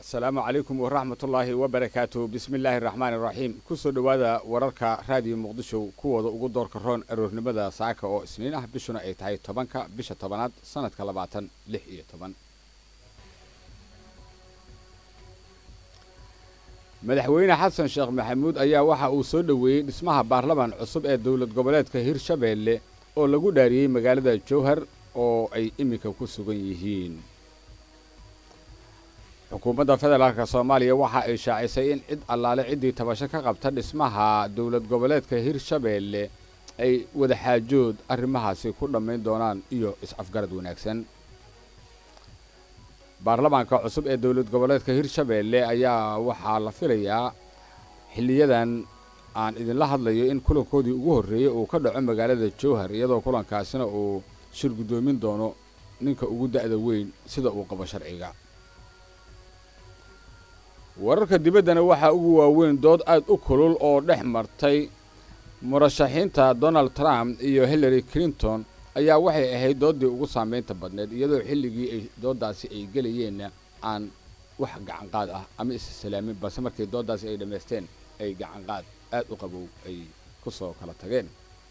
asalaamu calaykum waraxmatullaahi wabarakaatu bismi illaahi araxmaani iraxiim kusoo dhowaada wararka raadiyo muqdisho kuwooda ugu doorka roon aroornimada saaka oo isniin ah bishuna ay tahay tobanka bisha tobanaad sanadka labaatan lix iyo toban madaxweyne xasan sheekh maxamuud ayaa waxa uu soo dhoweeyey dhismaha baarlamaan cusub ee dowlad goboleedka hirshabeelle oo lagu dhaariyey magaalada jowhar oo ay iminka ku sugan yihiin xukuumadda federaalk soomaaliya waxa ay shaacisay in cid allaale ciddii tabasho ka qabta dhismaha dowlad goboleedka hirshabeelle ay wadaxaajood arrimahaasi ku dhammayn doonaan iyo is-afgarad wanaagsan baarlamaanka cusub ee dowlad goboleedka hirshabeelle ayaa waxaa la filayaa xilliyadan aan idinla hadlayo in kulankoodii ugu horreeyey uu ka dhaco magaalada jowhar iyadoo kulankaasina uu shir guddoomin doono ninka ugu da'da weyn sida uu qabo sharciga wararka dibaddana waxaa ugu waaweyn dood aad u kulul oo dhex martay murashaxiinta donald trump iyo hillary clinton ayaa waxay ahayd dooddii ugu saamaynta badneed iyadoo xilligii ay dooddaasi ay gelayeenna aan wax gacanqaad ah ama issalaamin balse markii dooddaasi ay dhammaysteen ay gacanqaad aad u qabow ay ku soo kala tageen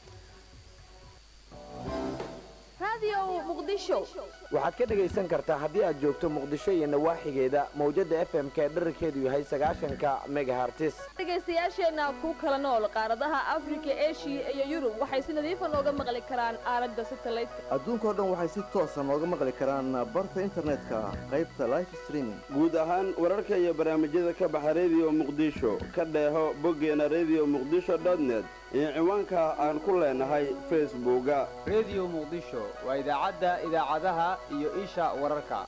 waxaad ka dhegaysan kartaa haddii aad joogto muqdisho iyo nawaaxigeeda mawjadda f m k dherarkeedu yahay sagaashanka megahartis dhegaystayaasheenna ku kala nool qaaradaha afrika eshiya iyo yurub waxay si nadiifa nooga maqli karaan aalada satelliteka adduunkao dhan waxay si toosa nooga maqli karaan barta internetka qaybta life streaming guud ahaan wararka iyo barnaamijyada ka baxa rediyo muqdisho ka dheeho boggeena rediyo muqdisho dotnet iyo ciwaanka aan ku leenahay facebooka rediyo muqdisho waa idaacadda idaacadaha iyo isha wararka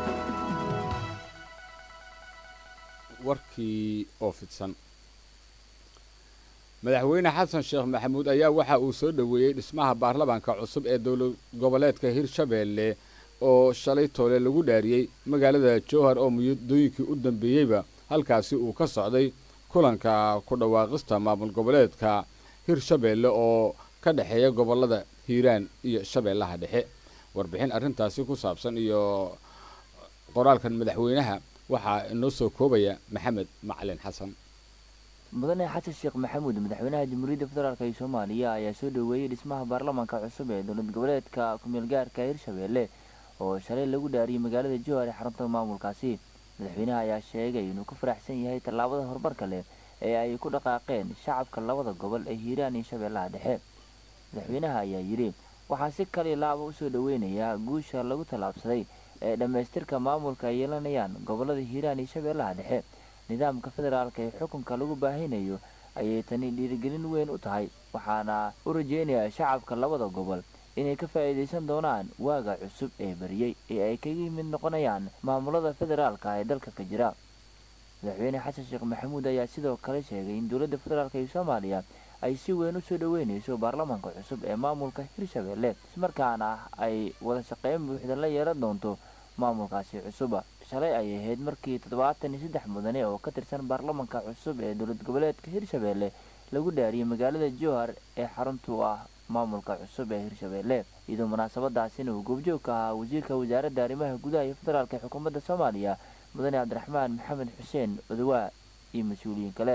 warkii oo fidsan madaxweyne xasan sheekh maxamuud ayaa waxa uu soo dhoweeyey dhismaha baarlamaanka cusub ee dowlad goboleedka hirshabeelle oo shalay toole lagu dhaariyey magaalada jowhar oo muddooyinkii u dambeeyeyba halkaasi uu ka socday kulanka ku dhawaaqista maamul goboleedka hirshabeelle oo ka dhexeeya gobollada hiiraan iyo shabeellaha dhexe warbixin arrintaasi ku saabsan iyo qoraalkan madaxweynaha waxaa inoo soo koobaya maxamed macalin xasan mudane xasan sheekh maxamuud madaxweynaha jamhuuriyadda federaalk ee soomaaliya ayaa soo dhoweeyey dhismaha baarlamaanka cusub ee dowlad goboleedka ku-meelgaarka hirshabeelle oo shalay lagu dhaariyey magaalada jowhar ee xarunta maamulkaasi madaxweynaha ayaa sheegay inuu ku faraxsan yahay tallaabada horumarka leh ee ay ku dhaqaaqeen shacabka labada gobol ee hiiraan iyo shabeellaha dhexe madaxweynaha ayaa yidhi waxaa si kali laaba usoo dhoweynayaa guusha lagu tallaabsaday ee dhammaystirka maamulka ay yeelanayaan gobollada hiiraan iyo shabeellaha dhexe nidaamka federaalka ee xukunka lagu baahinayo ayay tani dhiirigelin weyn u tahay waxaana u rajeynayaa shacabka labada gobol inay ka faa'iidaysan doonaan waaga cusub ee bariyey ee ay kaga mid noqonayaan maamulada federaalka ee dalka ka jira madaxweyne xasan sheekh maxamuud ayaa sidoo kale sheegay in dowladda federaalk ee soomaaliya ay si weyn usoo dhoweynayso baarlamaanka cusub ee maamulka hirshabeelle ismarkaana ay wada shaqeyn buuxda la yeelan doonto maamulkaasi cusuba shalay ay ahayd markii toddobaatan iyo saddex mudane oo ka tirsan baarlamaanka cusub ee dowlad goboleedka hirshabeelle lagu dhaariyey magaalada jowhar ee xaruntu ah maamulka cusub ee hirshabeelle iyadoo munaasabadaasina uu goobjoog ka ahaa wasiirka wasaaradda arrimaha gudaha iyo federaalk ee xukuumadda soomaaliya mudane cabdiraxmaan maxamed xuseen odawaa iyo mas-uuliyiin kale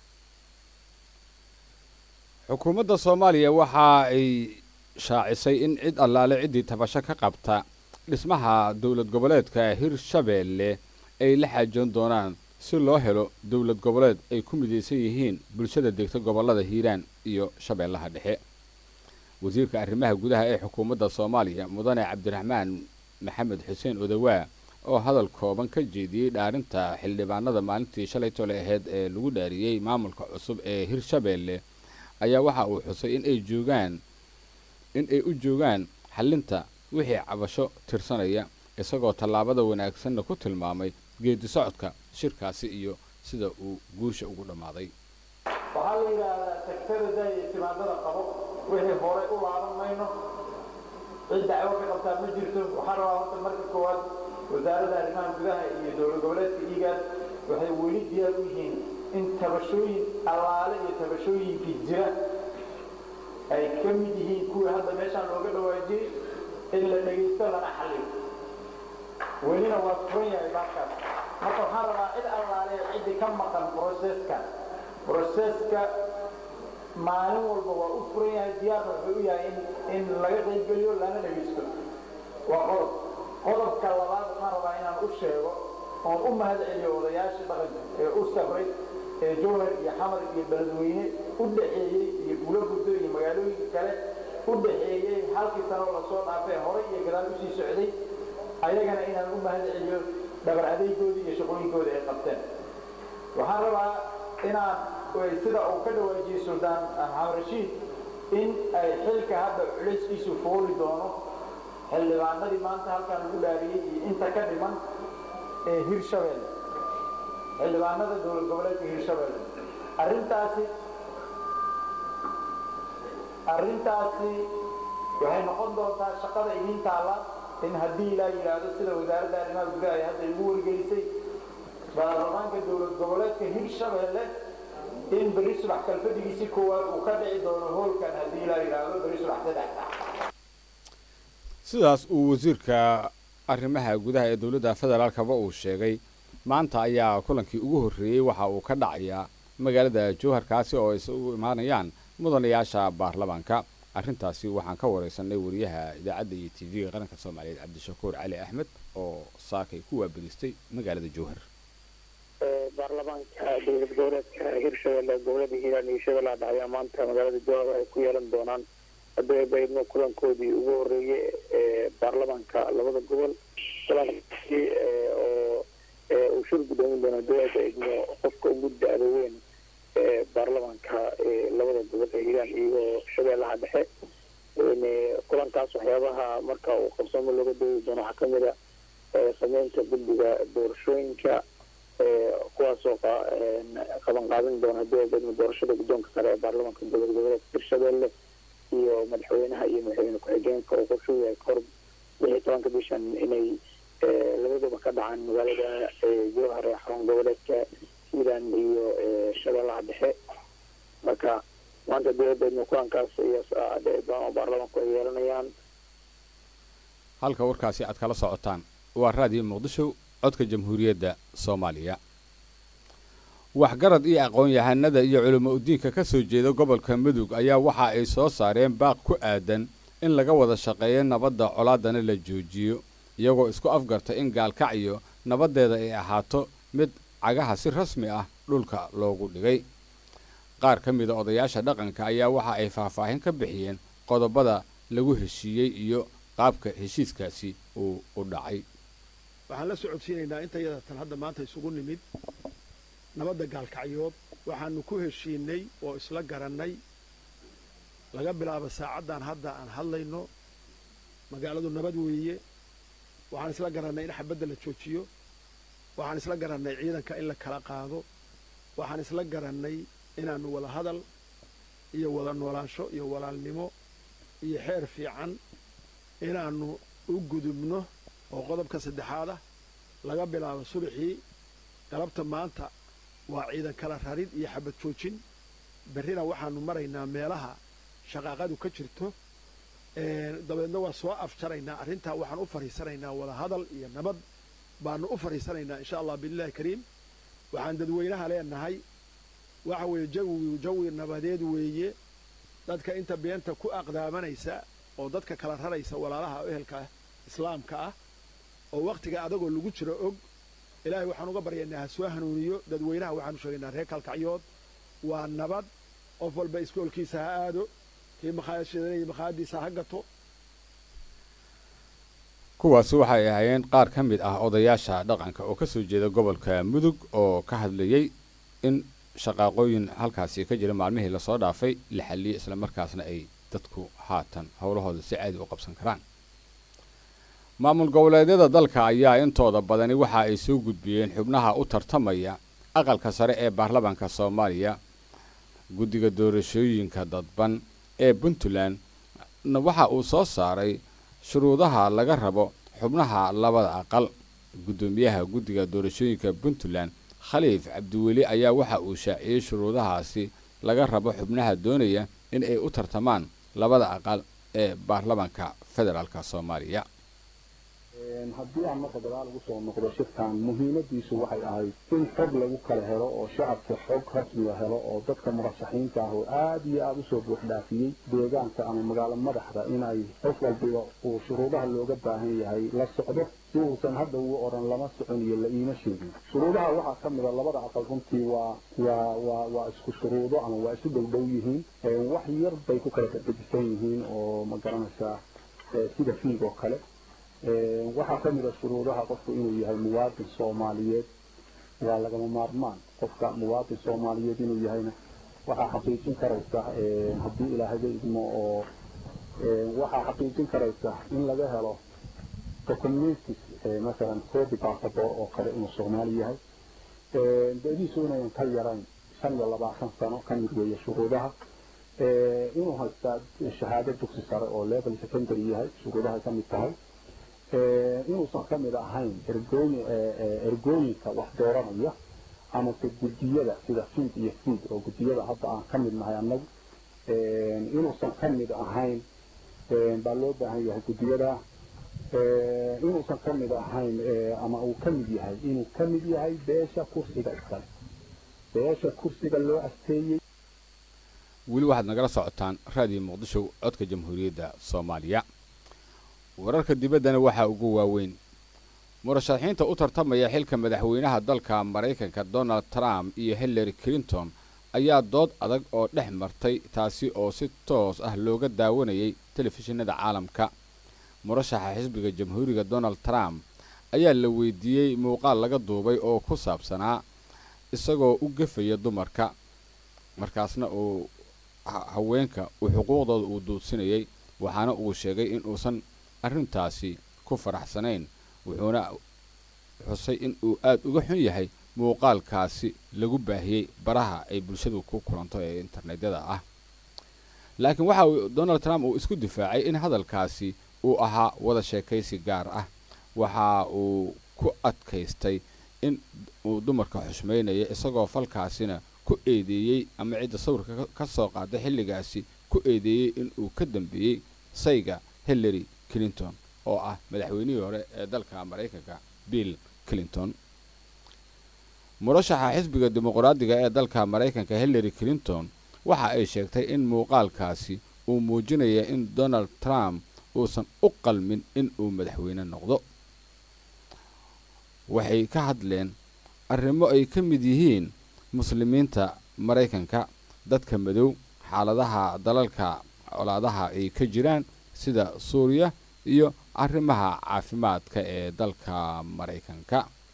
xukuumadda soomaaliya waxa ay shaacisay in cid allaale ciddii tabasho ka qabta dhismaha dowlad goboleedka hirshabeelle ay la xaajoon doonaan si loo helo dowlad goboleed ay ku midaysan yihiin bulshada degta gobollada hiiraan iyo shabeellaha dhexe wasiirka arrimaha gudaha ee xukuumadda soomaaliya mudane cabdiraxmaan maxamed xuseen odawaa oo hadal kooban ka jeediyey dhaarinta xildhibaanada maalintii shalay tole aheyd ee lagu dhaariyey maamulka cusub ee hirshabeelle ayaa waxa uu xusay in ay joogaan in ay u joogaan xallinta wixii cabasho tirsanaya isagoo tallaabada wanaagsanna ku tilmaamay geedi socodka shirkaasi iyo sida uu guusha ugu dhammaaday waxaa la yidhaahdaa sektarada iyo timaadada qabo wixii horay u laaban mayno cid dacwo ka qabtaa ma jirto waxaa rabaa horta marka koowaad wasaaradda arrimaha gudaha iyo dowlad goboleedka iigaas waxay weli diyaar u yihiin in tabashooyin allaale iyo tabashooyinkii jira ay ka mid yihiin kuwii hadda meeshaan looga dhawaajiyey in la dhegaysto lana xalliyo welina waa furan yahay baabkaas marka waxaan rabaa cid allaale ciddii ka maqan broseska broseska maalin walba waa u furan yahay diyaarna wuxuu u yahay in in laga qaybgeliyo lana dhegeysto waa qodob qodobka labaad waxaan rabaa inaan u sheego oon u mahad celiyo odayaashii dhaqanka ee u safray ee jowhar iyo xamar iyo beledweyne u dhaxeeyey iyo gulo guddo iyo magaalooyinka kale u dhaxeeyey halkii sanoo lasoo dhaafay horay iyo gadaal usii socday ayagana inaan u mahad celiyo dhabar adeegoodii iyo shaqooyinkooda ay qabteen waxaan rabaa inaan sida uu ka dhawaajiyey suldaan maxamed rashiid in ay xilka hadda culayskiisu fooli doono xildhibaanadii maanta halkaan lagu dhaariyey iyo inta ka dhiman ee hirshabeelle xildhibaanada dowlad goboleedka hirshabeelle arrintaasi arrintaasi waxay noqon doontaa shaqada idiin taalla in haddii ilaa yidhaahdo sida wasaaradda arrimaha gudaha ay hadda igu wargelisay baarlamaanka dowlad goboleedka hirshabeelle in beri subax kalfadigiisi koowaad uu ka dhici doono hoolkan haddii ilaa yidhaahdo beri subax saddex saac sidaas uu wasiirka arrimaha gudaha ee dowladda federaalkaba uu sheegay maanta ayaa kulankii ugu horreeyey waxa uu ka dhacayaa magaalada jowharkaasi oo ay isugu imaanayaan mudanayaasha baarlamaanka arrintaasi waxaan ka wareysanay wariyaha idaacadda iyo t v-ga qaranka soomaaliyeed cabdishakuur cali axmed oo saakay ku waabadistay magaalada jowhar baarlamaanka dowlad goboleedka hirshabelle gobolada hiiraan iyo shabeellaha dhexe ayaa maanta magaalada jowhar ay ku yeelan doonaan haddii baydno kulankoodii ugu horeeyey ee baarlamaanka labada gobol kulankaasi oo uu shir gudoomin doono dowladda idmo qofka ugu da-da weyn ee baarlamaanka labada gobol ee hiiraan iyo shabeellaha dhexe kulankaas waxyaabaha marka uu qabsamo looga doodi doono waxaa kamid a sameynta guddiga doorashooyinka kuwaasoo qaban qaadan doona dowladda doorashada guddoonka sare ee baarlamaanka dowlad goboleedka hirshabelle iyo madaxweynaha iyo madaxweyne ku-xigeenka oo qorshu yahay kahor lix iyo tobanka bishan inay labaduba ka dhacaan magaalada jowhar ee xarun goboleedka hiiraan iyo shabeellaha dhexe marka maanta dowladdeedna kulankaas iyo dhici doona oo baarlamaanku ay yeelanayaan halka warkaasi aad kala socotaan waa raadiyo muqdisho codka jamhuuriyadda soomaaliya waxgarad iyo aqoon-yahanada iyo culimo udiinka ka soo jeeda gobolka mudug ayaa waxa ay soo saareen baaq ku aadan in laga wada shaqeeyo nabadda colaadana la joojiyo iyagoo isku afgarta in gaalkacyo nabaddeeda ay ahaato mid cagaha si rasmi ah dhulka loogu dhigay qaar ka mida odayaasha dhaqanka ayaa waxa ay faahfaahin ka bixiyeen qodobada lagu heshiiyey iyo qaabka heshiiskaasi uu u dhacay waxaan la socodsiinaynaa intayada tan hadda maanta isugu nimid nabadda gaalkacyood waxaanu ku heshiinay oo isla garannay laga bilaabo saacaddan hadda aan hadlayno magaaladu nabad weeye waxaan isla garannay in xabadda la joojiyo waxaan isla garannay ciidanka in la kala qaado waxaan isla garannay inaannu wada hadal iyo wada noolaansho iyo walaalnimo iyo xeer fiican inaannu u gudubno oo qodobka saddexaad ah laga bilaabo subaxii galabta maanta waa ciidan kala rarid iyo xabad joojin berrina waxaannu maraynaa meelaha shaqaaqadu ka jirto dabeedna waa soo afjaraynaa arrintaa waxaan u fadhiisanaynaa wada hadal iyo nabad baanu u fadhiisanaynaa insha allah biillahi kariim waxaan dadweynaha leenahay waxa weeye jawigu jawi nabadeed weeye dadka inta beenta ku aqdaamanaysa oo dadka kala raraysa walaalaha ehelka islaamka ah oo wakhtiga adagoo lagu jiro og ilaahay waxaan uga baryaynaa ha soo hanuuniyo dadweynaha waxaanu sheegaynaa reer kalkacyood waa nabad qof walba iskoolkiisa ha aado kii makhaayashadanaya makhaayadiisa ha gato kuwaasi waxay ahaayeen qaar ka mid ah odayaasha dhaqanka oo ka soo jeeda gobolka mudug oo ka hadlayey in shaqaaqooyin halkaasi ka jira maalmihii lasoo dhaafay la xalliyey islamarkaasna ay dadku haatan howlahooda si caadi u qabsan karaan maamul goboleedyada dalka ayaa intooda badani waxa ay soo gudbiyeen xubnaha u tartamaya aqalka sare ee baarlamaanka soomaaliya guddiga doorashooyinka dadban ee puntland waxa uu soo saaray shuruudaha laga rabo xubnaha labada aqal guddoomiyaha guddiga doorashooyinka puntland khaliif cabdiweli ayaa waxa uu shaaciyey shuruudahaasi laga rabo xubnaha doonaya in ay u tartamaan labada aqal ee baarlamaanka federaalka soomaaliya haddii aan marka gadaal ugu soo noqdo shirkan muhiimadiisu waxay ahayd in xog lagu kala helo oo shacabka xog rasmiga helo oo dadka murasaxiinta ah oo aada iyo aada usoo buuxdhaafiyey deegaanka ama magaalo madaxda inay qof walbiba uu shuruudaha looga baahan yahay la socdo si uusan hadda ugu odhan lama socon iyo la iima sheegin shuruudaha waxaa ka mida labada aqal runtii waa waa waa waa isku shuruudo ama waa isu dhow dhow yihiin wax yar bay ku kala dedejisan yihiin oo ma garanaysaa sida fiig oo kale waxaa ka mid a shuruudaha qofku inuu yahay muwaadin soomaaliyeed waa lagama maarmaan qofka muwaadin soomaaliyeed inuu yahayna waxaa xaqiijin karaysa haddii ilaahayga idmo oo waxaa xaqiijin karaysa in laga helo documentiis masalan copy passport oo kale inuu soomaali yahay da-diisu inayan ka yarayn shan iyo labaatan sano ka mid weeye shuruudaha inuu haystaa shahaado dugsi sare oo level secondary yahay shuruudahay ka mid tahay inuusan ka mid ahayn ergooyin ergooyinka wax dooranaya amase guddiyada sida fiid iyo fiid oo guddiyada hadda aan ka mid nahay annagu inuusan ka mid ahayn baa loo baahan yahay guddiyada inuusan ka mid ahayn ama uu ka mid yahay inuu ka mid yahay beesha kursiga iskale beesha kursiga loo asteeyey weli waxaad nagala socotaan raadiyo muqdisho codka jamhuuriyadda soomaaliya wararka dibaddana waxaa ugu waaweyn murashaxiinta u tartamaya xilka madaxweynaha dalka maraykanka donald trump iyo hillary clinton ayaa dood adag oo dhex martay taasi oo si toos ah looga daawanayay telefishinada caalamka murashaxa xisbiga jamhuuriga donald trump ayaa la weydiiyey muuqaal laga duubay oo ku saabsanaa isagoo u gefaya dumarka markaasna uu haweenka uu xuquuqdooda uu duudsinayay waxaana uu sheegay in uusan arrintaasi ku faraxsanayn wuxuuna xusay in uu aada uga xun yahay muuqaalkaasi lagu baahiyey baraha ay bulshadu ku kulanto ee internetyada ah laakiin waxa uu donald trump uu isku difaacay in hadalkaasi uu ahaa wada sheekaysi gaar ah waxa uu ku adkaystay in uu dumarka xushmaynayo isagoo falkaasina ku eedeeyey ama cidda sawirka ka soo qaaday xilligaasi ku eedeeyey in uu ka dambeeyey sayga hillary clinton oo ah madaxweynihii hore ee dalka maraykanka bill clinton murashaxa xisbiga dimuqraadiga ee dalka maraykanka hillary clinton waxa ay sheegtay in muuqaalkaasi uu muujinaya in donald trump uusan u qalmin in uu madaxweyne noqdo waxay ka hadleen arrimo ay ka mid yihiin muslimiinta maraykanka dadka madow xaaladaha dalalka colaadaha ay ka jiraan sida suuriya iyo arrimaha caafimaadka ee dalka maraykanka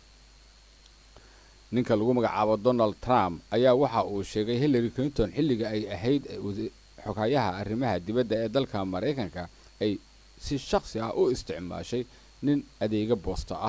ninka lagu magacaabo donald trump ayaa waxa uu sheegay hillary clinton xilliga ay ahayd xoghayaha arrimaha dibadda ee dalka maraykanka ay si shaksi ah u isticmaashay nin adeega boosta ah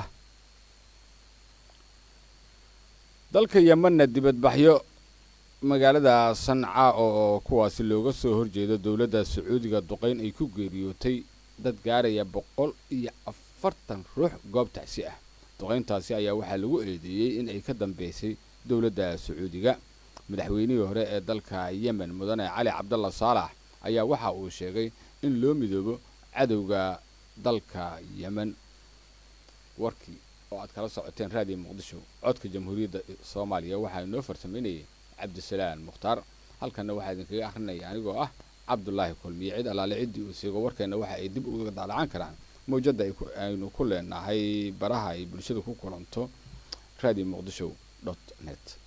dalka yemanna dibadbaxyo magaalada sanca oo kuwaasi looga soo horjeedo dowladda sacuudiga duqayn ay ku geeriyootay dad gaaraya boqol iyo afartan ruux goob tacsi ah duqayntaasi ayaa waxaa lagu eedeeyey in ay ka dambeysay dowladda sacuudiga madaxweynihii hore ee dalka yemen mudane cali cabdalla saalax ayaa waxa uu sheegay in loo midoobo cadowga dalka yemen warkii oo aad kala socoteen raadiyo muqdisho codka jamhuuriyadda soomaaliya waxaa inoo farsamaynayay cabdisalaan mukhtaar halkanna waxaa idinkaga akhrinaya anigoo ah cabdulaahi kulmiye cid allaale ciddii uu seego warkeenna waxa ay dib uga daalacan karaan mawjadda aynu ku leenahay baraha ay bulshada ku kulanto radio muqdisho dot net